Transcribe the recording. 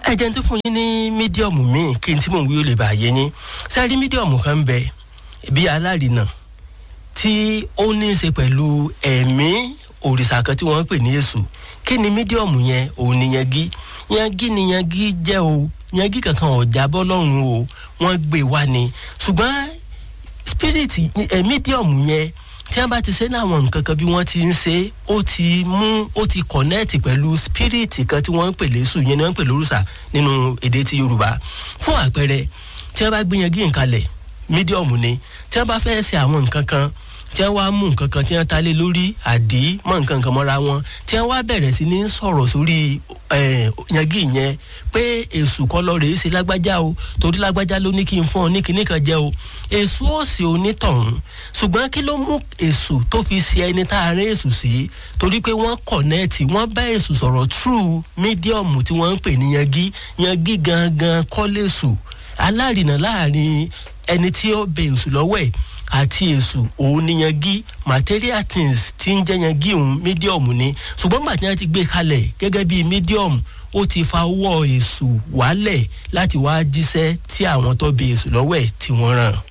ẹ jẹ́ n tó fún yín ní mídíọ̀mù míì kí n tí mò ń wí ó lè bàa yé yín sẹ́rí mídíọ̀mù kan ń bẹ bí alárinà tí ó ní í ṣe pẹ̀lú ẹ̀mí òrìṣà kan tí wọ́n ń pè ní èṣù kí ni mídíọ̀mù yẹn òun ni yangi yangi ni yangi jẹ́ o yangi kankan ọ̀já bọ́ lọ́rùn o wọ́n gbé wá ni ṣùgbọ́n spirit ẹ̀ mídíọ̀mù yẹn tí wọ́n bá ti ṣe ní àwọn nǹkan kan bí wọ́n ti ń ṣe ó ti mú ó ti connect pẹ̀lú spirit kan tí wọ́n ń pè lésù yẹn ni wọ́n ń pè lórúṣà nínú èdè ti yorùbá fún àpẹẹrẹ tí wọ́n bá gbé yangi nǹkan lẹ̀ mídíọ̀mù ni tí wọ́n bá fẹ́ ṣe àwọn nǹkan kan tí wọ́n wá mú nǹkan kan tí wọ́n ta lé lórí àdí mọ́ nǹkan kan mọ́ra wọn tí wọ́n wá bẹ̀rẹ̀ sí ní sọ̀rọ̀ sórí yangi yẹn pé èṣù kọ́ lọ rèé ṣe lágbájá o torí lágbájá ló ní kí n fún ọ ní kíní kan jẹ o èṣù ó sì onítọ̀hún ṣùgbọ́n kí ló mú èṣù tó fi ṣe ẹni tá a rẹ́ èṣù sí torí pé wọ́n kọ̀nẹ́ẹ̀tì wọ́n bá èṣù sọ̀rọ̀ true mídíọ̀mù tí wọ́n ń pè ní yangi yangi gangan kọ́ lẹ́ṣù alárinà láàrin ẹni tí ó bẹ èṣù lọ́wọ́ ẹ̀ àti èṣù òun ni yangi material things tí ń jẹ́ yangi òun medium ni ṣùgbọ́n gbàtí wọ́n ti gbé kalẹ̀ gẹ́gẹ́ bí medium ó ti fa owó èṣù wálẹ̀ láti wá jíṣẹ́ tí àwọn tó bẹ èṣù lọ́wọ́ ẹ̀ tí wọ́n ràn.